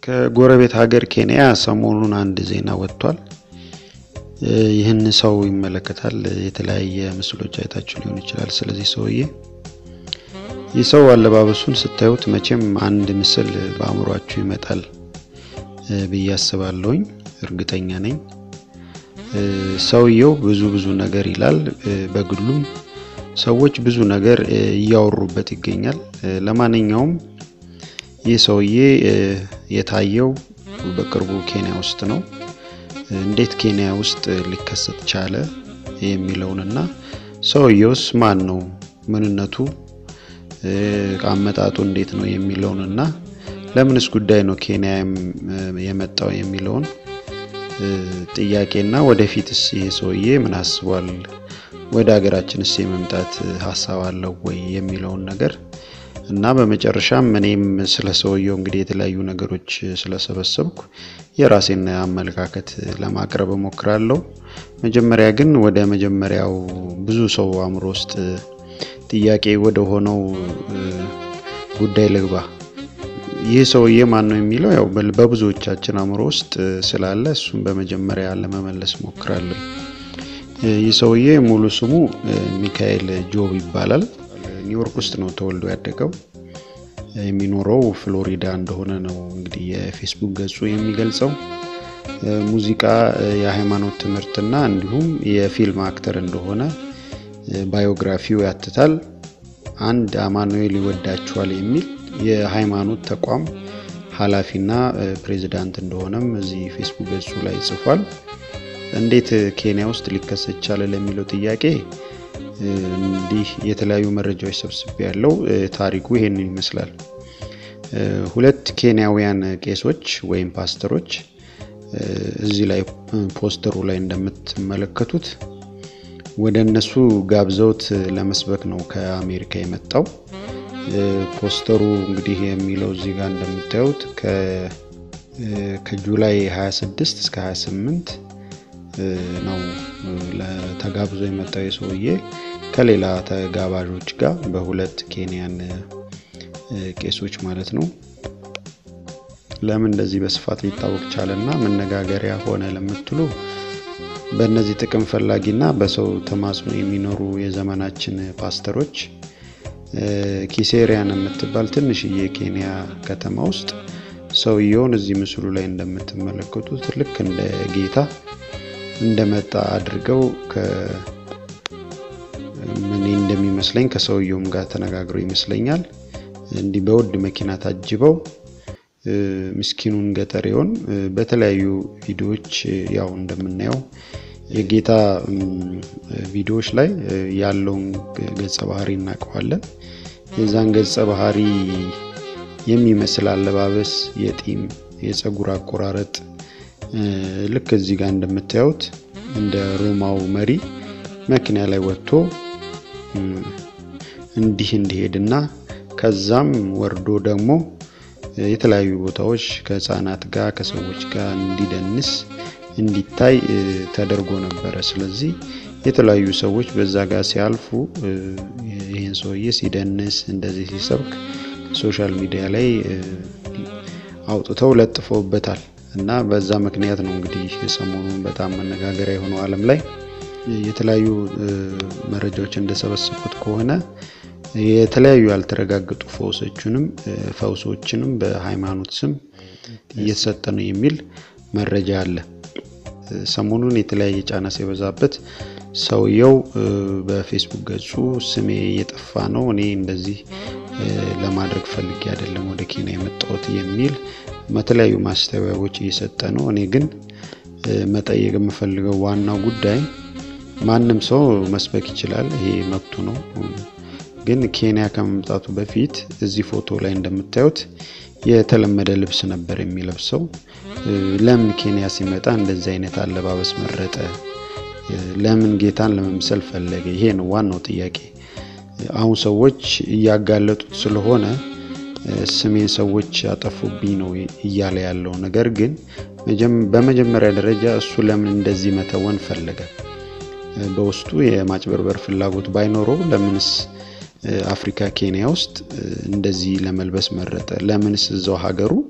ከጎረቤት ሀገር ኬንያ ሰሞኑን አንድ ዜና ወጥቷል። ይህን ሰው ይመለከታል። የተለያየ ምስሎች አይታችሁ ሊሆን ይችላል። ስለዚህ ሰውዬ ይህ ሰው አለባበሱን ስታዩት መቼም አንድ ምስል በአእምሯችሁ ይመጣል ብዬ አስባለሁኝ። እርግጠኛ ነኝ። ሰውየው ብዙ ብዙ ነገር ይላል። በግሉም ሰዎች ብዙ ነገር እያወሩበት ይገኛል። ለማንኛውም ይህ ሰውዬ የታየው በቅርቡ ኬንያ ውስጥ ነው። እንዴት ኬንያ ውስጥ ሊከሰት ቻለ የሚለውንና ሰውየውስ ማን ነው፣ ምንነቱ፣ አመጣጡ እንዴት ነው የሚለውንና ለምንስ ጉዳይ ነው ኬንያ የመጣው የሚለውን ጥያቄና ወደፊትስ ይሄ ሰውዬ ምን አስቧል፣ ወደ ሀገራችንስ የመምጣት ሀሳብ አለው ወይ የሚለውን ነገር እና በመጨረሻም እኔም ስለ ሰውየው እንግዲህ የተለያዩ ነገሮች ስለሰበሰብኩ የራሴን አመለካከት ለማቅረብ እሞክራለሁ። መጀመሪያ ግን ወደ መጀመሪያው ብዙ ሰው አእምሮ ውስጥ ጥያቄ ወደ ሆነው ጉዳይ ልግባ። ይህ ሰውዬ ማን ነው የሚለው ያው በብዙዎቻችን አእምሮ ውስጥ ስላለ እሱም በመጀመሪያ ለመመለስ እሞክራለሁ። ይህ ሰውዬ ሙሉ ስሙ ሚካኤል ጆብ ይባላል። ኒውዮርክ ውስጥ ነው ተወልዶ ያደገው። የሚኖረው ፍሎሪዳ እንደሆነ ነው እንግዲህ የፌስቡክ ገጹ የሚገልጸው። ሙዚቃ፣ የሃይማኖት ትምህርትና እንዲሁም የፊልም አክተር እንደሆነ ባዮግራፊው ያትታል። አንድ አማኑኤል ይወዳችኋል የሚል የሃይማኖት ተቋም ኃላፊና ፕሬዚዳንት እንደሆነም እዚህ ፌስቡክ ገጹ ላይ ጽፏል። እንዴት ኬንያ ውስጥ ሊከሰት ቻለ ለሚለው ጥያቄ እንዲህ የተለያዩ መረጃዎች ሰብስቤ ያለው ታሪኩ ይሄንን ይመስላል። ሁለት ኬንያውያን ቄሶች ወይም ፓስተሮች እዚህ ላይ ፖስተሩ ላይ እንደምትመለከቱት ወደ እነሱ ጋብዘውት ለመስበክ ነው ከአሜሪካ የመጣው። ፖስተሩ እንግዲህ የሚለው እዚህ ጋር እንደምታዩት ከጁላይ 26 እስከ 28 ነው ተጋብዞ የመጣው የሰውዬ ከሌላ ተጋባዦች ጋር በሁለት ኬንያን ቄሶች ማለት ነው። ለምን እንደዚህ በስፋት ሊታወቅ ቻለና መነጋገሪያ ሆነ ለምትሉ በእነዚህ ጥቅም ፈላጊና በሰው ተማጽኖ የሚኖሩ የዘመናችን ፓስተሮች ኪሴሪያን የምትባል ትንሽዬ ኬንያ ከተማ ውስጥ ሰውየውን እዚህ ምስሉ ላይ እንደምትመለከቱት ልክ እንደ ጌታ እንደመጣ አድርገው ምን እንደሚመስለኝ ከሰውየውም ጋር ተነጋግረው ይመስለኛል እንዲህ በውድ መኪና ታጅበው ምስኪኑን ገጠሬውን በተለያዩ ቪዲዮዎች ያው እንደምናየው የጌታ ቪዲዮዎች ላይ ያለውን ገጸ ባህሪ እናውቀዋለን። የዛን ገጸ ባህሪ የሚመስል አለባበስ፣ የጢም የፀጉር አቆራረጥ ልክ እዚህ ጋር እንደምታዩት እንደ ሮማው መሪ መኪና ላይ ወጥቶ እንዲህ እንዲሄድና ከዛም ወርዶ ደግሞ የተለያዩ ቦታዎች ከህፃናት ጋር ከሰዎች ጋር እንዲደንስ እንዲታይ ተደርጎ ነበረ። ስለዚህ የተለያዩ ሰዎች በዛ ጋር ሲያልፉ ይህን ሰውዬ ሲደንስ እንደዚህ ሲሰብክ ሶሻል ሚዲያ ላይ አውጥተው ለጥፈውበታል እና በዛ ምክንያት ነው እንግዲህ ሰሞኑን በጣም መነጋገሪያ የሆነው ዓለም ላይ የተለያዩ መረጃዎች እንደሰበሰቡት ከሆነ የተለያዩ ያልተረጋገጡ ፈውሶችንም ፈውሶችንም በሃይማኖት ስም እየተሰጠ ነው የሚል መረጃ አለ። ሰሞኑን የተለያየ ጫና ሲበዛበት ሰውየው በፌስቡክ ገጹ ስሜ እየጠፋ ነው፣ እኔ እንደዚህ ለማድረግ ፈልጌ አይደለም ወደ ኬንያ የመጣሁት የሚል በተለያዩ ማስተባበያዎች እየሰጠ ነው። እኔ ግን መጠየቅ የምፈልገው ዋናው ጉዳይ ማንም ሰው መስበክ ይችላል፣ ይሄ መብቱ ነው። ግን ኬንያ ከመምጣቱ በፊት እዚህ ፎቶ ላይ እንደምታዩት የተለመደ ልብስ ነበር የሚለብሰው። ለምን ኬንያ ሲመጣ እንደዚህ አይነት አለባበስ መረጠ? ለምን ጌታን ለመምሰል ፈለገ? ይሄ ነው ዋናው ጥያቄ። አሁን ሰዎች እያጋለጡት ስለሆነ ስሜን ሰዎች ያጠፉብኝ ነው እያለ ያለው ነገር ግን በመጀመሪያ ደረጃ እሱ ለምን እንደዚህ መተወን ፈለገ? በውስጡ የማጭበርበር ፍላጎት ባይኖረው ለምንስ አፍሪካ ኬንያ ውስጥ እንደዚህ ለመልበስ መረጠ? ለምንስ እዛው ሀገሩ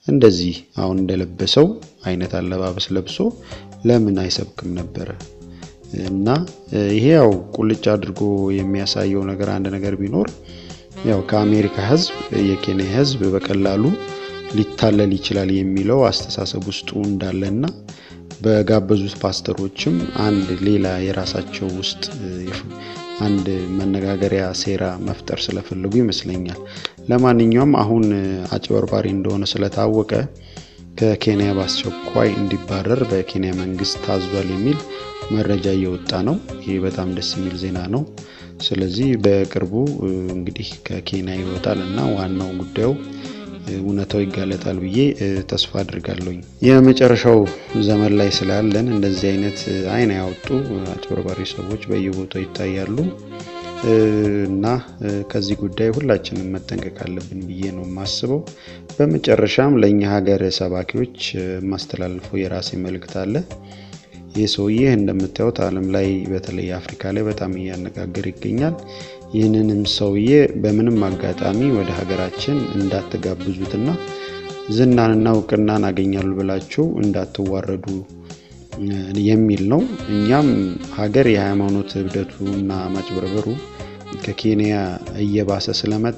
እንደዚህ አሁን እንደለበሰው አይነት አለባበስ ለብሶ ለምን አይሰብክም ነበረ? እና ይሄ ያው ቁልጭ አድርጎ የሚያሳየው ነገር አንድ ነገር ቢኖር ያው ከአሜሪካ ሕዝብ የኬንያ ሕዝብ በቀላሉ ሊታለል ይችላል የሚለው አስተሳሰብ ውስጡ እንዳለና በጋበዙት ፓስተሮችም አንድ ሌላ የራሳቸው ውስጥ አንድ መነጋገሪያ ሴራ መፍጠር ስለፈለጉ ይመስለኛል። ለማንኛውም አሁን አጭበርባሪ እንደሆነ ስለታወቀ ከኬንያ በአስቸኳይ እንዲባረር በኬንያ መንግስት ታዟል የሚል መረጃ እየወጣ ነው። ይህ በጣም ደስ የሚል ዜና ነው። ስለዚህ በቅርቡ እንግዲህ ከኬንያ ይወጣል እና ዋናው ጉዳዩ እውነታው ይጋለጣል ብዬ ተስፋ አድርጋለሁኝ። የመጨረሻው ዘመን ላይ ስላለን እንደዚህ አይነት አይን ያወጡ አጭበርባሪ ሰዎች በየቦታው ይታያሉ እና ከዚህ ጉዳይ ሁላችንም መጠንቀቅ አለብን ብዬ ነው የማስበው። በመጨረሻም ለእኛ ሀገር ሰባኪዎች የማስተላልፈው የራሴ መልእክት አለ። ይህ ሰውዬ እንደምታዩት ዓለም ላይ በተለይ አፍሪካ ላይ በጣም እያነጋገር ይገኛል። ይህንንም ሰውዬ በምንም አጋጣሚ ወደ ሀገራችን እንዳትጋብዙትና ዝናንና እውቅናን አገኛሉ ብላችሁ እንዳትዋረዱ የሚል ነው። እኛም ሀገር የሃይማኖት እብደቱ እና ማጭበርበሩ ከኬንያ እየባሰ ስለመጣ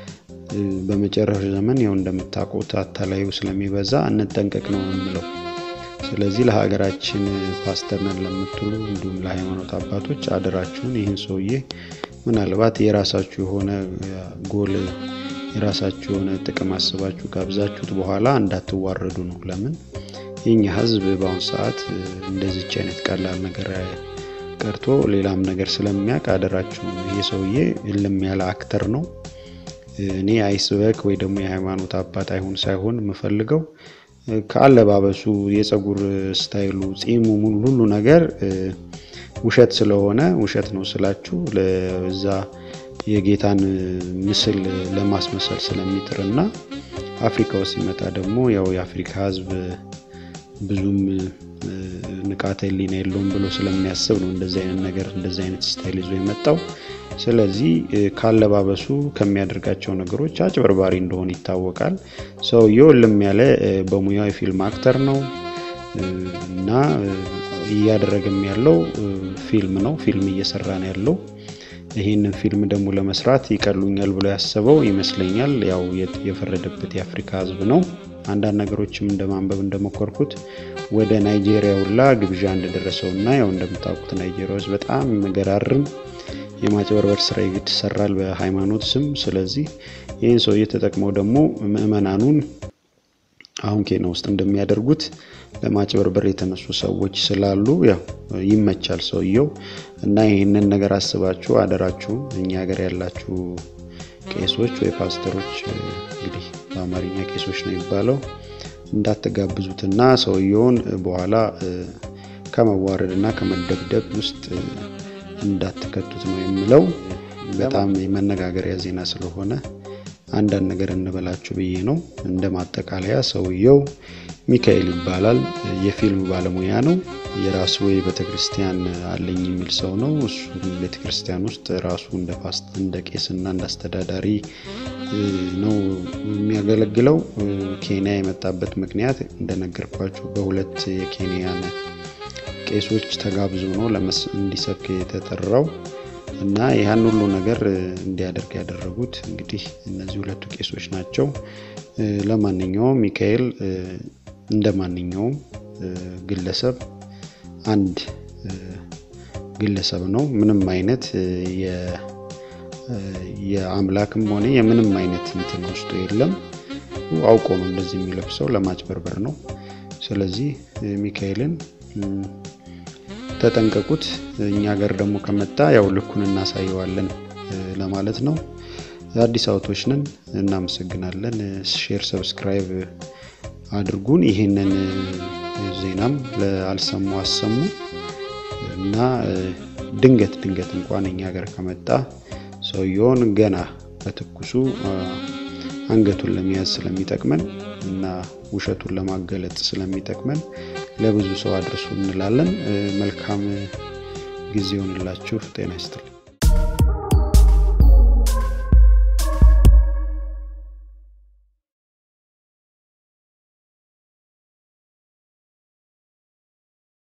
በመጨረሻ ዘመን ያው እንደምታውቁት አታላዩ ስለሚበዛ እንጠንቀቅ ነው የምለው። ስለዚህ ለሀገራችን ፓስተር ነን ለምትሉ እንዲሁም ለሃይማኖት አባቶች አደራችሁን ይህን ሰውዬ ምናልባት የራሳችሁ የሆነ ጎል የራሳችሁ የሆነ ጥቅም አስባችሁ ጋብዛችሁት በኋላ እንዳትዋረዱ ነው። ለምን የኛ ሕዝብ በአሁኑ ሰዓት እንደዚች አይነት ቀላል ነገር ቀርቶ ሌላም ነገር ስለሚያውቅ አደራችሁን። ይህ ሰውዬ እልም ያለ አክተር ነው። እኔ አይስበክ ወይ ደግሞ የሃይማኖት አባት አይሁን ሳይሆን የምፈልገው ከአለባበሱ፣ የፀጉር ስታይሉ፣ ጺሙ፣ ሙሉ ሁሉ ነገር ውሸት ስለሆነ ውሸት ነው ስላችሁ ለዛ የጌታን ምስል ለማስመሰል ስለሚጥር እና አፍሪካ ውስጥ ሲመጣ ደግሞ ያው የአፍሪካ ህዝብ ብዙም ንቃተ ህሊና የለውም ብሎ ስለሚያስብ ነው እንደዚህ አይነት ነገር እንደዚህ አይነት ስታይል ይዞ የመጣው። ስለዚህ ካለባበሱ ከሚያደርጋቸው ነገሮች አጭበርባሪ እንደሆነ ይታወቃል። ሰውየው እልም ያለ በሙያው የፊልም አክተር ነው እና እያደረገም ያለው ፊልም ነው። ፊልም እየሰራ ነው ያለው። ይህንን ፊልም ደግሞ ለመስራት ይቀሉኛል ብሎ ያሰበው ይመስለኛል። ያው የፈረደበት የአፍሪካ ህዝብ ነው። አንዳንድ ነገሮችም እንደማንበብ እንደሞከርኩት ወደ ናይጄሪያ ሁላ ግብዣ እንደደረሰው እና ያው እንደምታውቁት ናይጄሪያ ውስጥ በጣም መገራርም የማጭበርበር ስራ ይሰራል በሃይማኖት ስም። ስለዚህ ይህን ሰውዬ ተጠቅመው ደግሞ ምዕመናኑን አሁን ኬንያ ውስጥ እንደሚያደርጉት ለማጭበርበር የተነሱ ሰዎች ስላሉ ያው ይመቻል ሰውየው እና ይህንን ነገር አስባችሁ አደራችሁም እኛ ሀገር ያላችሁ ቄሶች ወይ ፓስተሮች እንግዲህ በአማርኛ ቄሶች ነው የሚባለው እንዳትጋብዙትና ሰውየውን በኋላ ከመዋረድ እና ከመደብደብ ውስጥ እንዳትከቱት ነው የምለው። በጣም የመነጋገሪያ ዜና ስለሆነ አንዳንድ ነገር እንበላችሁ ብዬ ነው። እንደ ማጠቃለያ ሰውየው ሚካኤል ይባላል። የፊልም ባለሙያ ነው። የራሱ ቤተክርስቲያን አለኝ የሚል ሰው ነው። እሱ ቤተክርስቲያን ውስጥ ራሱ እንደ ፓስት እንደ ቄስና እንደ አስተዳዳሪ ነው የሚያገለግለው። ኬንያ የመጣበት ምክንያት እንደነገርኳችሁ በሁለት የኬንያን ቄሶች ተጋብዞ ነው እንዲሰብክ የተጠራው እና ያን ሁሉ ነገር እንዲያደርግ ያደረጉት እንግዲህ እነዚህ ሁለቱ ቄሶች ናቸው። ለማንኛውም ሚካኤል እንደ ማንኛውም ግለሰብ አንድ ግለሰብ ነው። ምንም አይነት የአምላክም ሆነ የምንም አይነት እንትን ውስጡ የለም። አውቆ ነው እንደዚህ የሚለብሰው ለማጭበርበር ነው። ስለዚህ ሚካኤልን ተጠንቀቁት። እኛ ሀገር ደግሞ ከመጣ ያው ልኩን እናሳየዋለን ለማለት ነው። አዲስ አውቶች ነን። እናመሰግናለን። ሼር፣ ሰብስክራይብ አድርጉን። ይህንን ዜናም አልሰሙ አሰሙ እና ድንገት ድንገት እንኳን እኛ ሀገር ከመጣ ሰውየውን ገና በትኩሱ አንገቱን ለመያዝ ስለሚጠቅመን እና ውሸቱን ለማገለጥ ስለሚጠቅመን ለብዙ ሰው አድርሱ እንላለን። መልካም ጊዜ ይሆንላችሁ። ጤና ይስጥልኝ።